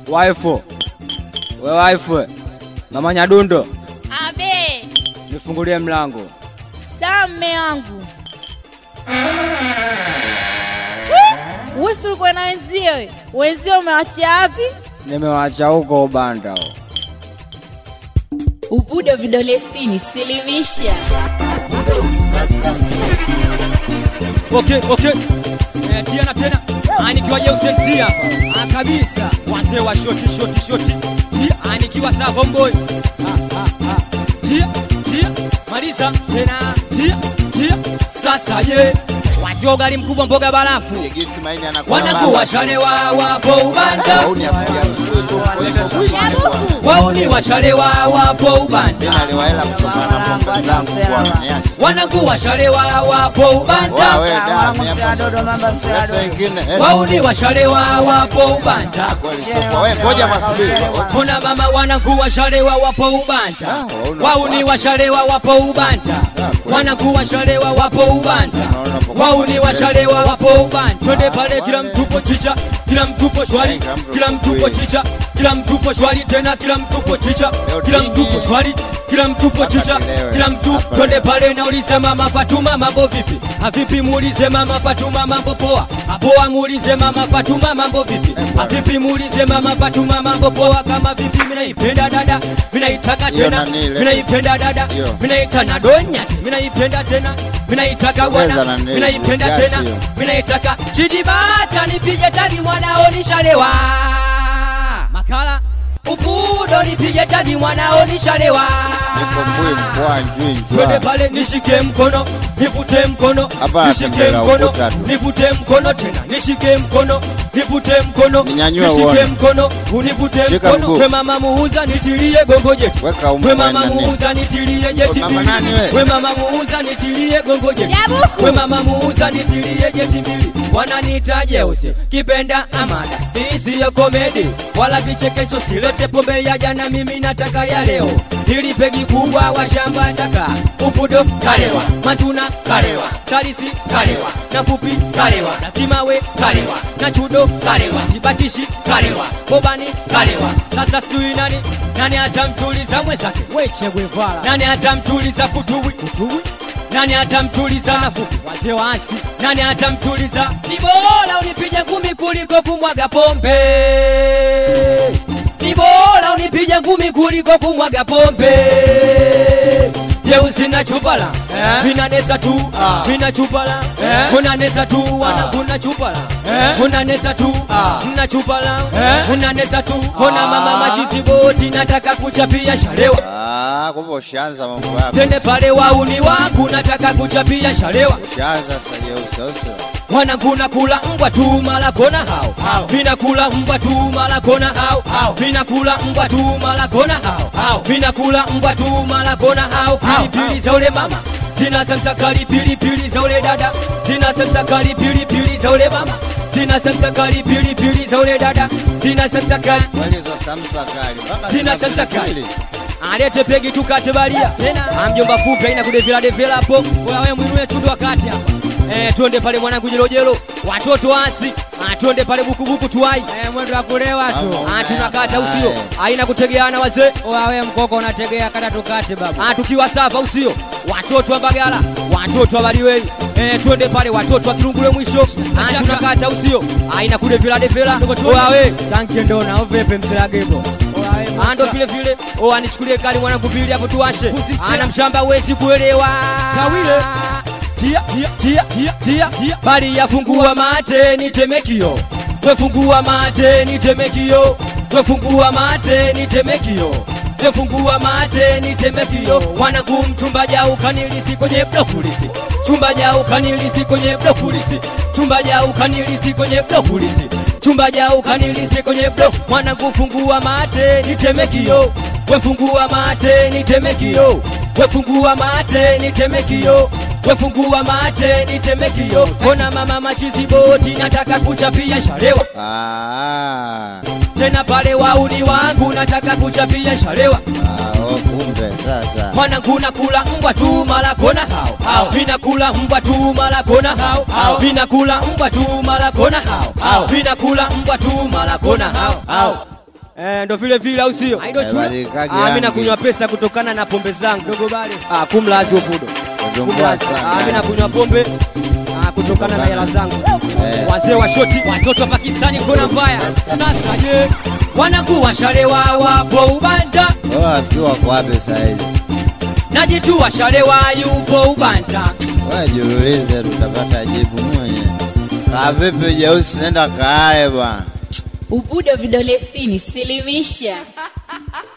Waifu, we waifu, mama Nyadundo, Abe, nifungulie mlango. sawa mme wangu. Wewe si ulikuwa na wenzio? Wenzio umewachia wapi? Nimewaacha huko ubanda. Ubudo vidole sitini, silimisha. Okay, okay. Eh, tiana tena. Ah, nikiwa Jeusi MC hapa. Ah, kabisa. Wazee wa shoti shoti shoti. Tia, ah, nikiwa Savo Boy. Ah, ah, ah. Tia, tia. Maliza tena. Tia, tia. Sasa je, wazee wa ugali mkubwa mboga barafu. Gesi maini anakuwa Wanakuwa shalewa wapo ubanda. Wauni asubuhi asubuhi tu kwa hivyo huyu. Wauni washalewa wapo ubanda. Mimi naliwa hela kutokana na mboga zangu kwa wananiacha. Wanakuwa shalewa wapo ubanda. Wewe da, mimi hapa. Leta ingine. eh. Wauni washalewa wapo ubanda. Kweli sio kwa wewe ngoja masubiri. Kuna mama wanangu washalewa wapo ubanda. Ah, wauna- Wauni washalewa wapo ubanda. kweli. Wanangu washalewa wapo ubanda. Unaona hapo kwa- Wauni washalewa wapo ubanda. Twende pale kila mtupo chicha, kila mtupo shwari, Kila mtu kila mtupo kweli. chicha, kila mtupo shwari tena kila mtupo chicha, Leo kila dingi. mtupo shwari, kila mtupo Hapa chicha, kilewe. kila mtu Hapa twende leo. pale naulize mama Fatuma mambo vipi? Havipi muulize mama Fatuma mambo poa. Poa muulize mama Fatuma mambo vipi? Havipi muulize mama Fatuma mambo poa kama vipi mimi naipenda dada. Mimi naitaka Hiyo tena. nani ile? Mimi naipenda dada. Hiyo. Mimi naita na donyati. Mimi naipenda tena. Mimi naitaka Sogeza bwana. nani, Mimi naipenda gasi tena. hiyo. Mimi naitaka chidibata nipige tagi mwanao nishalewa. Makala Upudo nipige tagi mwanao nishalewa. Nipo mbui mkoa njui Twende njua. pale nishike mkono, nivute mkono, Hapa nishike anatembea mkono, ukuta tu. nivute mkono tena, nishike mkono, nivute mkono, Ninyanyue nishike uone. mkono, univute Shika mkono. mguu. We mama muuza nitilie gongo jeti. Weka umu We mama nani? muuza nitilie jeti We mama mbili. nani we? We mama muuza nitilie gongo jeti. Jabuku. We mama muuza nitilie jeti mbili. Wananiita Jeusi, kipenda amada. Hii siyo komedi wala vichekesho, silete pombe ya jana, mimi nataka ya leo. Hili pegi kubwa wa shamba taka upudo kalewa, mazuna kalewa, salisi kalewa, na fupi kalewa, na kimawe kalewa, na chudo kalewa, sibatishi kalewa, bobani kalewa. Sasa sijui nani nani atamtuliza mwenzake, weche Guevara, nani atamtuliza kutuwi kutuwi nani atamtuliza nafupi wazee waasi nani atamtuliza ni bora unipige ngumi kuliko kumwaga pombe ni bora unipige ngumi kuliko kumwaga pombe jeusi na chupala vinanesa tu vina chupala kunanesa tu wana kuna chupala kunanesa tu mna chupala kunanesa tu kona mama majiziboti nataka kuchapia shalewa Ah, kumbe ushaanza mambo yako. tende pale wauni wangu nataka kuchapia shalewa Ushaanza sasa jeusi au sio? wanangu nakula mbwa tu mala kona hao mina kula mbwa tu mala kona hao mina kula mbwa tu mala kona hao mina kula mbwa tu mala kona hao pilipili za ule mama zina samsakali pilipili za ule dada zina samsakali pilipili za ule mama zina samsakali pilipili za ule dada zina samsakali Kweli hizo samsa kali. Mpaka Sina zina samsa pilipili. kali. alete pegi tukate balia tena amjomba fupi aina kudevela devela hapo wewe mwinue tundu wakati hapa eh twende pale mwanangu jelojelo watoto asi ah twende pale bukubuku tuwai eh mwendo wa kulewa tu Mama, ah tunakata unaenda usio naye. aina kutegeana wazee wewe mkoko unategea kata tukate baba ah tukiwa safa usio watoto wa bagala watoto wa baliwei eh twende pale watoto wa kirungule mwisho ah tunakata usio aina kudevela devela wewe tanki ndona ovepe mselagebo ando vile vile o anishukulie kali mwanangu pili hapo tuwashe ana mshamba wezi kuelewa tawile tia tia tia tia tia tia bali yafungua mate nitemekio wefungua mate nitemekio wefungua mate nitemekio wefungua mate nitemekio mwanangu mchumba jau kanilisi kwenye blokulisi chumba jau kanilisi kwenye blokulisi chumba jau kanilisi kwenye blokulisi chumba jau kanilisi kwenye blo mwanangu fungua mate nitemekio wefungua mate nitemekio wefungua mate nitemekio wefungua mate nitemekio kona mama machizi boti nataka kuchapia shalewa Ah. tena pale wauni wangu nataka kuchapia shalewa Ah, oh, kumbe sasa. mwanangu nakula mbwa tu mala kona hao hao mina kula mbwa tu mala kona hao hao mina kula mbwa tu mala kona hao hao mina kula mbwa tu mala kona hao hao Eh, ndo vile vile au sio? Aido Eh, chula. badilikaje Ah, mimi rangi. nakunywa pesa kutokana na pombe zangu. Dogo bale. Ah, kumlazi upudo. Kutumbua Kumlazi. sana. Ah, mimi nakunywa pombe ah, kutokana na hela zangu. Eh. Wazee wa shoti, watoto wa Pakistani kona mbaya. Sasa je, wanakuwa shalewa wapo ubanda? Wewe wafikiri wako wapi saizi? Najitua shalewa yupo ubanda. Wewe jiulize, tutapata jibu mwenye. Kaa vipi jeusi, nenda kaale bwana. Ubudo vidole sitini, silimisha.